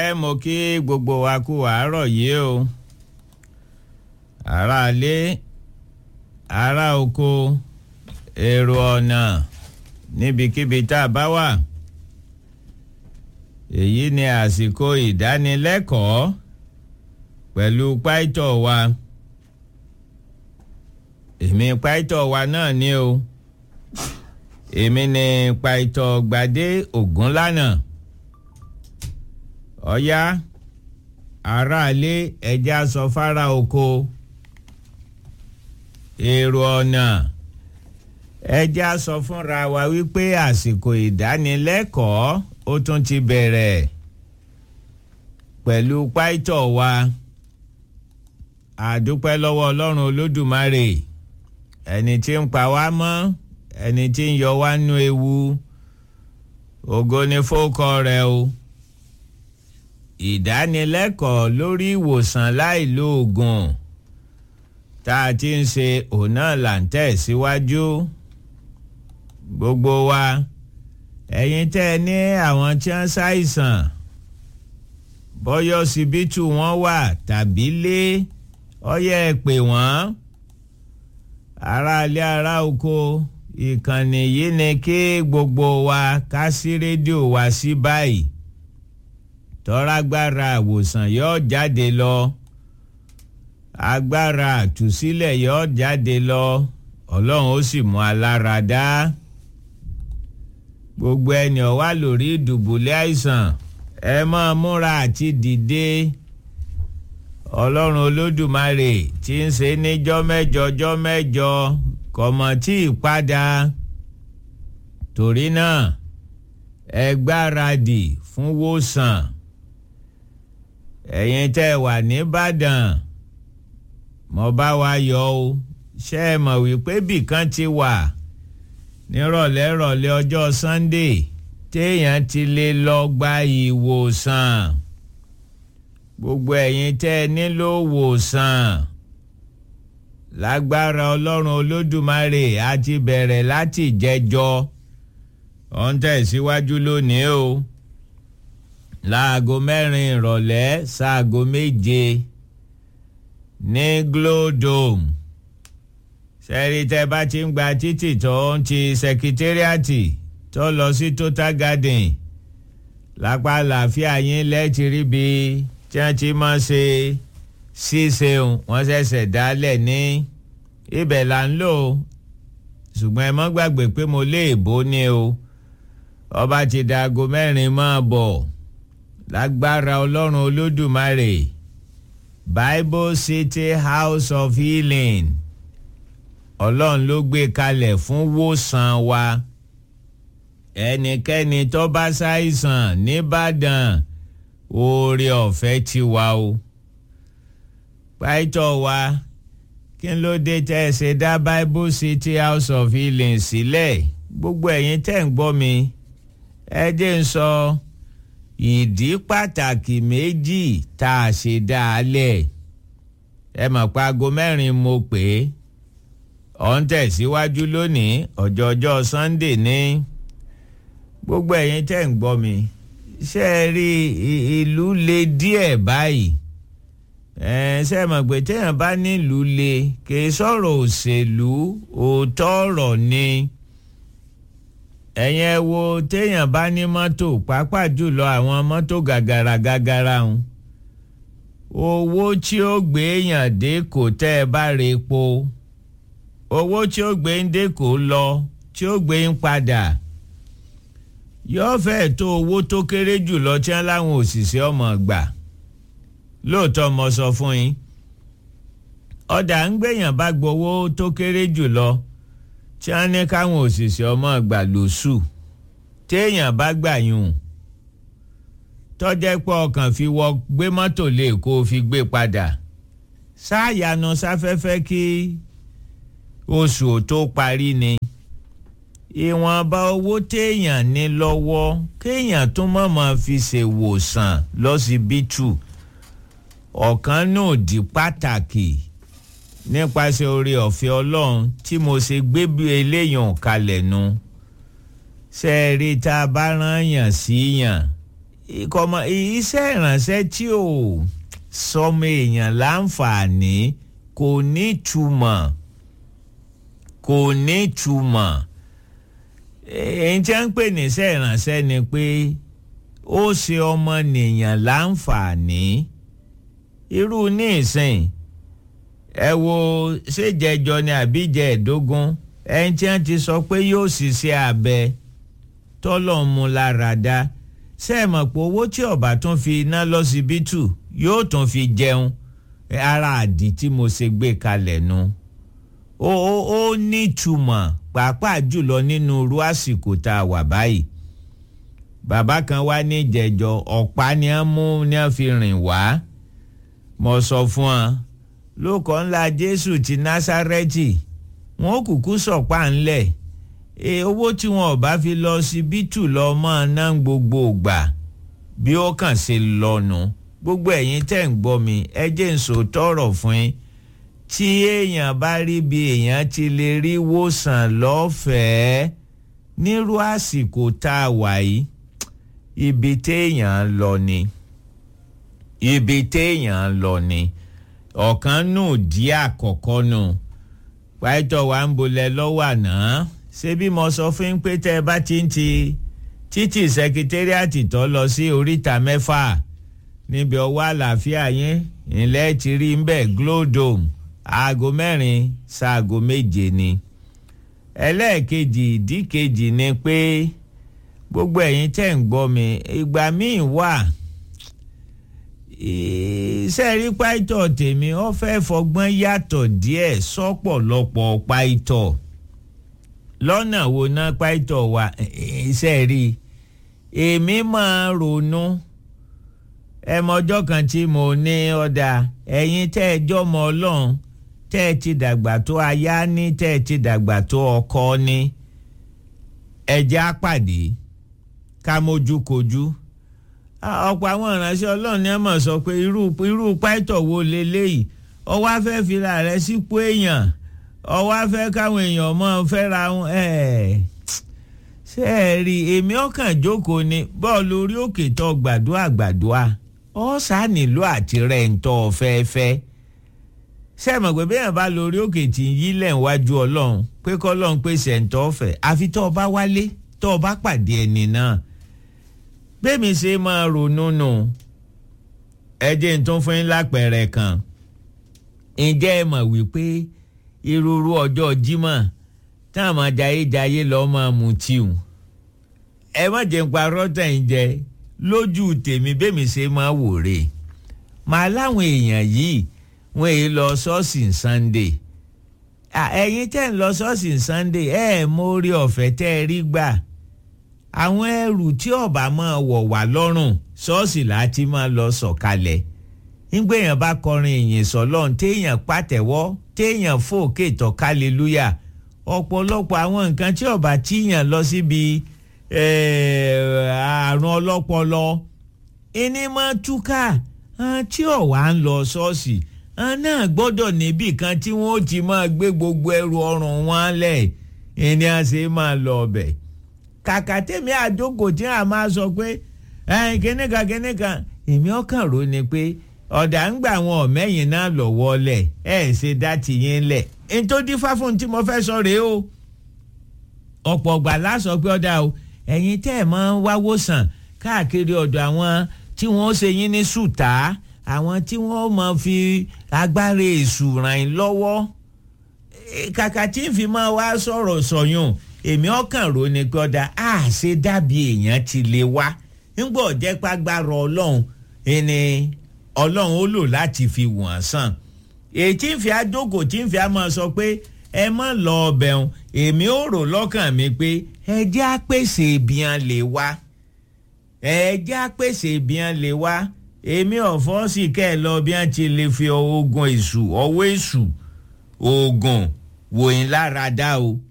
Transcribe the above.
alẹ́ mo kí gbogbo wa kú àárọ̀ yìí o ará ilé ará oko èrò ọ̀nà níbikíbi tá a bá wà èyí ni àsìkò ìdánilẹ́kọ̀ọ́ pẹ̀lú pàìtọ̀ wa èmi pàìtọ̀ wa náà ni o èmi ni pàìtọ̀ gbadé ògúnlànà ọ̀yá aráalé ẹja sọ fara oko èrò ọ̀nà ẹja sọ fúnra wa wípé àsìkò ìdánilẹ́kọ̀ọ́ ó tún ti bẹ̀rẹ̀ pẹ̀lú pàìtọ̀ wa àdúpẹ́ lọ́wọ́ ọlọ́run olódùmarè ẹni tí ń pa wá mọ́ ẹni tí ń yọ wá nú ewu ògo ni fókọ rẹ̀ o ìdánilẹ́kọ̀ọ́ lórí ìwòsàn láìlóògùn tá a ti ń ṣe òun náà là ń tẹ̀síwájú gbogbo wa ẹ̀yin tẹ́ ẹ ní àwọn tí wọ́n ṣàìsàn bọ́yọ̀ síbítù wọn wà tàbí lé ọyẹ́ ẹ pè wọ́n aráalé ará oko ìkànnì yìí ni kí gbogbo wa ká sí rédíò wa sí báyìí tọ́rágbára àwòsàn yóò jáde lọ agbára àtúsílẹ̀ yóò jáde lọ ọlọ́run ó sì mú alára dá gbogbo ẹni ó wà lórí ìdùbúlẹ̀ àìsàn ẹ máa múra àti dìde ọlọ́run olódùmarè tí ń ṣe níjọ́ mẹ́jọ jọ́ mẹ́jọ kọ̀mọ̀ tí ì padà torí náà ẹ gbáradì fún wòsàn ẹ̀yin tẹ́ ẹ wà nìbàdàn mo bá wa yọ o ṣé ẹ mọ̀ wípé bìkan ti wà nírọ̀lẹ́rọ̀lẹ́ ọjọ́ Sunday téèyàn ti lè lọ gba ìwòsàn gbogbo ẹ̀yin tẹ́ ẹ nílò wòsàn lágbára ọlọ́run olódùmarè a ti bẹ̀rẹ̀ láti jẹjọ́ ó ń tẹ̀síwájú lónìí o láago mẹ́rin ìrọ̀lẹ́ sáago méje ní Glodome sẹ́rí tẹ́ bá ti ń gba títì tó ń ti sẹkítẹ́rìàtì tó lọ sí Total Garden lápá àlàáfíà yín lẹ́ẹ̀tì ríbi tí wọ́n ti máa ṣe ṣíṣeun wọ́n ṣẹ̀ṣẹ̀ dálẹ̀ ní ibẹ̀ là ń lò ṣùgbọ́n ẹ mọ́ gbàgbé pé mo lé èbó ni o ọba ti da aago mẹ́rin máa bọ̀ lágbára ọlọ́run olódùmarè Bible City House of Healing ọlọ́run ló gbé kalẹ̀ fún wòsàn wa ẹnikẹ́ni tó bá ṣàìsàn nìbàdàn oore ọ̀fẹ́ ti wà o pàìtọ́ wa kí ló dé tẹ́ ẹ ṣe dá Bible City House of Healing sílẹ̀ gbogbo ẹ̀yin tẹ́ ń gbọ́ mi ẹ jẹ́ ń sọ ìdí pàtàkì méjì tá a ṣe dá a lẹ̀ ẹ mọ̀ pa aago mẹ́rin mo pè é ọ̀ ń tẹ̀síwájú lónìí ọjọ́ ọjọ́ Sunday ní gbogbo ẹ̀yin tẹ́ ń gbọ́ mi ṣe é rí ìlú le díẹ̀ báyìí ṣe mọ̀ pé téèyàn bá nílùú le kì í sọ̀rọ̀ òṣèlú òótọ́ ọ̀rọ̀ ni ẹ̀yin ẹ wo téèyàn bá ní mọ́tò pàápàá jùlọ àwọn mọ́tò gàgàrà gàgàrà ń owó tí ó gbé èèyàn dé kò tẹ́ ẹ bá re epo owó tí ó gbé ń dé kò lọ tí ó gbé ń padà yóò fẹ́ẹ̀ tó owó tó kéré jùlọ tí wọ́n láwọn òṣìṣẹ́ ọmọ gbà lóòótọ́ mo sọ fún yín ọ̀dà ń gbèyàn bá gbowó tó kéré jùlọ tí wọ́n ní káwọn òṣìṣẹ́ ọmọ gbà lóṣù téèyàn bá gbà yùn tọ́jẹ́ pé ọkàn fi wọ gbé mọ́tò lè kó o fi gbé padà sáàyànà sáfẹ́fẹ́ kí oṣù tó parí ni ìwọ̀nba owó téèyàn ní lọ́wọ́ kéèyàn tún mọ̀mọ́ fi ṣèwòsàn lọ́sibítù ọ̀kan náà di pàtàkì nípasẹ̀ oore ọ̀fẹ́ ọlọ́run tí mo ṣe gbé bí eléyàn kalẹ̀ nu ṣe é rí tá a bá rán yàn sí yàn ìkọ̀mọ̀ iṣẹ́ ìrànṣẹ́ tí ò sọmọ èèyàn láǹfààní kò ní túmọ̀ kò ní túmọ̀ èyí tí wọ́n ń pè ní iṣẹ́ ìrànṣẹ́ ni pé ó ṣe ọmọnìyàn láǹfààní irú ní ìsìn ẹ wo ṣèjẹjọ ni àbíjẹ ẹ̀dógún ẹni tí wọ́n ti sọ pé yóò ṣiṣẹ́ abẹ tọ́lọ̀ mu lára dá ṣe é mọ̀ pé owó tí ọba tún fi iná lọ́sibítù yóò tún fi jẹun ara àdì tí mo ṣe gbé kalẹ̀ nu ó ó ó nítumọ̀ pàápàá jùlọ nínú irú àsìkò tá a wà báyìí bàbá kan wá ní ìjẹjọ ọ̀pá ni wọ́n mú ni wọ́n fi rìn wá mo sọ fún ọ lóko ńlá Jésù ti Násárẹ́tì wọn ò kúkú sọ̀pá ńlẹ̀ e owó tí wọn ò bá fi lọ síbítù lọ máa ná gbogbo ìgbà bí ó kàn ṣe lọ́nu gbogbo ẹ̀yin tẹ́ ń gbọ́ mi ẹ jẹ́ ń sọ tọrọ fún yín tí èèyàn bá rí bí èèyàn ti lè rí wòsàn lọ́fẹ̀ẹ́ nírú àsìkò tá a wà yìí ibi téèyàn ń lọ ni ibi téèyàn ń lọ ni ọ̀kan nù dí àkọ́kọ́ nù pàtó wa ń bolẹ̀ lọ́wọ́ àná ṣé bí mo sọ fún yín pé tẹ́ ẹ bá ti ń ti títì sẹkítẹ́rìàtì tó lọ sí oríta mẹ́fà níbi ọwọ́ àlàáfíà yín ilẹ̀ ti rí ń bẹ̀ Glow Dome aago mẹ́rin ṣaago méje ni ẹlẹ́ẹ̀kejì ìdí kejì ni pé gbogbo ẹ̀yin tẹ́ ń gbọ́ mi ìgbà míì wà sẹ́ẹ̀rí páìtọ̀ tèmi ó fẹ́ fọgbọ́n yàtọ̀ díẹ̀ sọ́pọ̀lọpọ̀ páìtọ̀ lọ́nà wo ná páìtọ̀ wa sẹ́ẹ̀rí èmi máa ronú ẹmọjọ́ kan tí mo ní ọ̀dà ẹ̀yin tẹ́ ẹ jọ́mọ ọlọ́run tẹ́ ẹ ti dàgbà tó aya ní tẹ́ ẹ ti dàgbà tó ọkọ ní ẹ̀jẹ̀ àpàdé ká mójú kojú ọ̀pọ̀ àwọn ìránṣẹ́ ọlọ́run ni ẹ mọ̀ sọ pé irú irú pàìtọ̀ wo leléyìí ọwọ́ afẹ́ fira rẹ sípò èèyàn ọwọ́ afẹ́ káwọn èèyàn mọ̀ fẹ́ra wọn ẹ̀ ṣe é rí èmi ọkàn jókòó ni bọ́ọ̀lù orí òkè tó gbàdúrà gbàdúrà ọ sá nílò àti rẹ̀ ń tọ́ fẹ́ẹ́fẹ́ ṣe é mọ̀ pé bẹ́ẹ̀ bá lórí òkè tí ń yí lẹ̀ wájú ọlọ́run pé kọ́ ọlọ́run pèsè ń tọ́ fẹ́ àfi tó o bá wálé tó o bá pàdé ẹni náà bẹ́ẹ̀mi ṣe máa ronú nù ẹ jẹ́ n tún fún yín lápẹẹrẹ kan ǹjẹ́ ẹ mọ̀ wípé irúurú ọjọ́ Jímọ̀ táwọn jayéjayé lọ́ọ́ máa mu tíù ẹ má jẹ́ ń parọ́ tẹ̀ ń jẹ lójú tèmi bẹ́ẹ̀mi ṣe máa wò rè màá láwọn èèyàn yìí wọ́n èyí lọ ṣọ́ọ̀ṣì Sunday ẹ̀yin tẹ́ ń lọ ṣọ́ọ̀ṣì Sunday ẹ̀ mórí ọ̀fẹ́ tẹ́ ẹ rí gbà àwọn ẹrù tí ọba máa wọ̀ wá lọ́rùn ṣọ́ọ̀ṣì láti máa lọ sọ̀kalẹ̀ nígbèyàn bá kọrin ìyìn sọ́lọ́run téèyàn pàtẹ́wọ́ téèyàn fòkè tọ́ kálẹ́lúyà ọ̀pọ̀lọpọ̀ àwọn nǹkan tí ọba tíyàn lọ síbi àrùn ọlọ́pọlọ ẹni máa túká tí ọ̀wá ń lọ ṣọ́ọ̀ṣì náà gbọ́dọ̀ níbì kan tí wọ́n ti máa gbé gbogbo ẹrù ọrùn wọn lẹ̀ ẹni à ṣe máa lọ ọbẹ̀ kàkà tèmi àjókò tí a máa sọ pé kíníkan kíníkan èmi ọkàn rò ni pé ọ̀dà ń gbà wọn ọ̀mẹ́yìn náà lọ́wọ́ lẹ̀ ẹ̀ ṣe dá tìyín lẹ̀ nítorí fáfún tí mo fẹ́ sọ rèé o ọ̀pọ̀ ọ̀gbà lásọ pé ọ̀dà o ẹ̀yin tẹ́ ẹ̀ máa ń wáwó sàn káàkiri ọ̀dọ̀ àwọn tí wọ́n ṣe yín ní sùtá àwọn tí wọ́n máa fi agbára èṣù ràn yín lọ́wọ́ kàkà tí ń fi máa wá sọ̀rọ̀ sọ̀yún èmi ọkàn rò ní gbọ́dá a ṣe dàbí èèyàn ti lè wá ńgbọ́ jẹ́ pàgbára ọlọ́run ẹni ọlọ́run ó lò láti fi wọ̀n sàn èyí tí ń fi àjókòó tí ń fi àmọ́ sọ pé ẹ mọ̀ lọ ọbẹ̀ òun èmi ò rò lọ́kàn mi pé ẹ jẹ́ àpèsè ìbíyan lè wá ẹ jẹ́ àpèsè ìbíyan lè wá èmi ọ̀fọ́ sì kẹ́ ẹ lọ bí wọ́n ti lè fi oògùn èṣù ọwọ́ èṣù oògùn wòyìn lára dá o